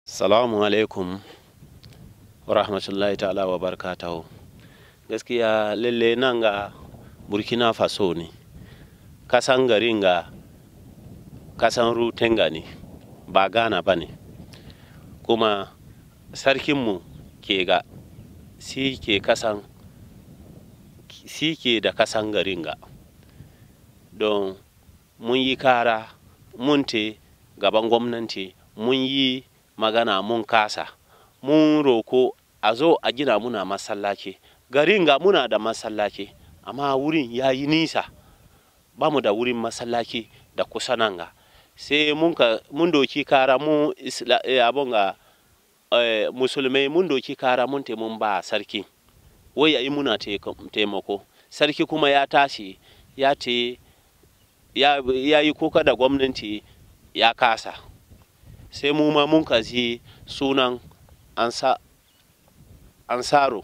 Salamu alaikum wa rahmatullahi ta'ala wa barakatahu. Gaskiya lalle nan ga Burkina Faso ne, kasan garin ga kasan Rutenga ne, ba Ghana ba ne. Kuma sarkinmu ke ga si ke kasan si ke da kasan garin ga. Don mun yi kara mun te gaban gwamnati mun yi magana mun kasa mun roko a zo a gina muna masallaci garin ga muna da masallaci amma wurin ya yi nisa ba mu da wurin masallaci da kusa nan ga sai mun, mun doki kara mu abin ga eh, musulmai mun doki kara mun te mun ba sarki wai ya yi muna taimako sarki kuma ya tashi ya ce ya, ya yi kuka da gwamnati ya kasa sai mu ma mun kaji sunan ansa, ansaro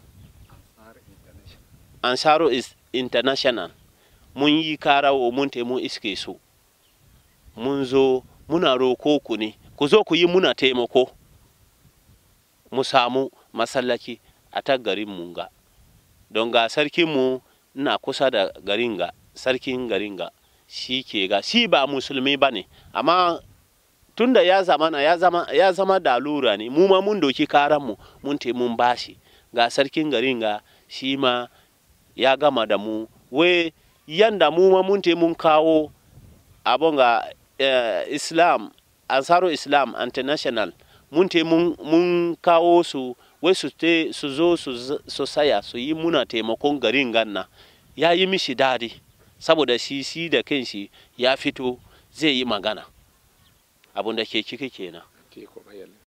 ansaro is international mun yi kara wa mun mun iske su mun zo muna roko ku ne ku zo ku yi muna taimako mu samu masallaci a ta garin mun ga don ga sarkinmu na kusa da garin ga sarkin garin ga shi ke ga shi ba musulmi ba ne amma tunda ya zama ya zama ya zama da lura ne mu ma mun doki karan mu mun te mun bashi ga sarkin garin ga shi ma ya gama da mu we yanda mu ma mun te mun kawo abun ga eh, islam ansaro islam international mun te mun, mun kawo su wai su te su zo su, su saya su yi muna taimakon garin ganna ya yi mishi dadi saboda shi shi da kanshi ya fito zai yi magana abun da ke ciki kenan